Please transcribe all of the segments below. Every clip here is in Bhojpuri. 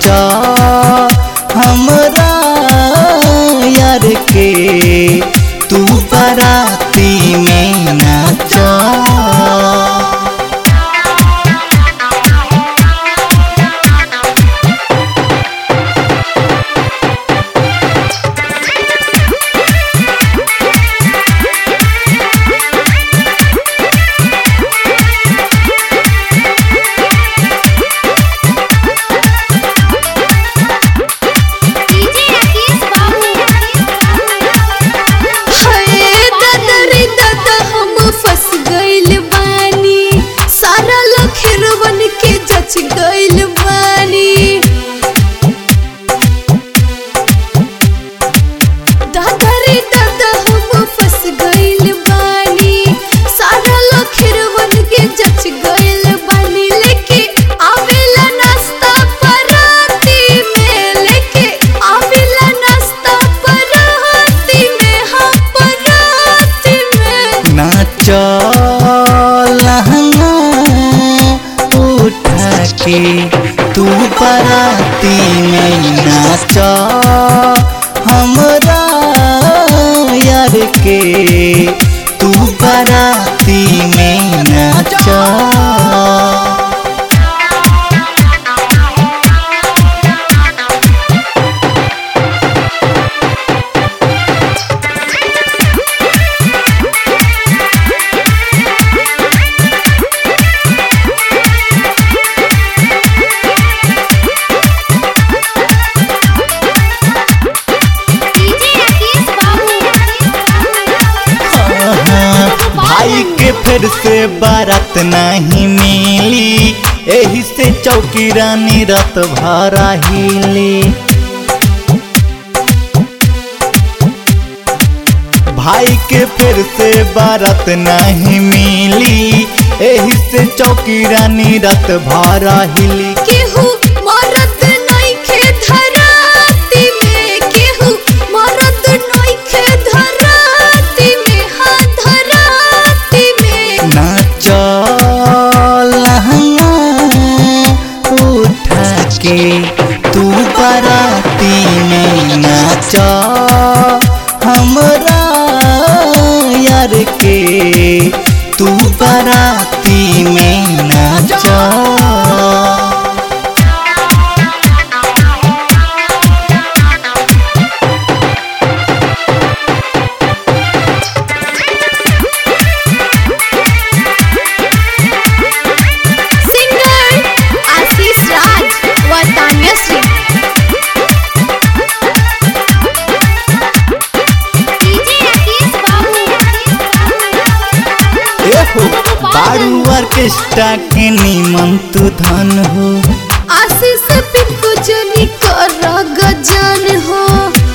नाच हमरा यार के तू बराती में नाच डीजे राकेश बाबू हाय दादा रे दादा हम फंस गइल बानी सारा लखेरवन के जच गइल बानी दादा रे दादा हम फंस गइल बानी सारा लखेरवन के जच गइल बानी लेके आवेला नाश्ता पराती में लेके आवेला नाश्ता पराती में हाँ पराती में नाच लहंगा उठा के तू बराती में नाच हमरा यार के तू बराती में नाच डीजे राकेश बाबू भाई के फिर से बारात नहीं मिली एही से चौकी रानी रात भरा हिली भाई के फिर से बारात नहीं मिली एही से चौकी रानी रात भरा हिली केहू मरद नइखे धराती में केहू मरद नइखे धराती में हाँ धराती में नाच लहंगा उठा के तू बराती में नाच हमरा यार के तू बराती में नाच सिंगर आशीष राज व तान्या श्री डीजे राकेश बाबू एहो बारू ऑर्केस्ट्रा के निमन तू धन हो आशीष पिंकू जनी कर गजान हो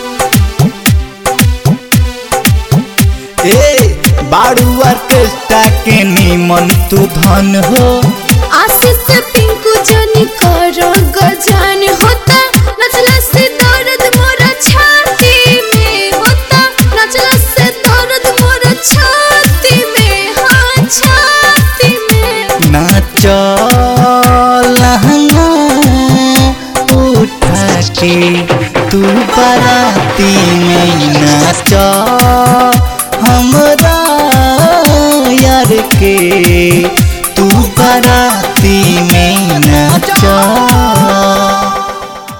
ए बारू ऑर्केस्ट्रा के निमन तू धन हो आशीष पिंकू जनी कर गजान होता नचला से दर्द मोरा छाती में होता नचला से दर्द मोरा छाती में हाँ छाती में नाच लहंगा उठा के तू बराती में नाच हमरा यार के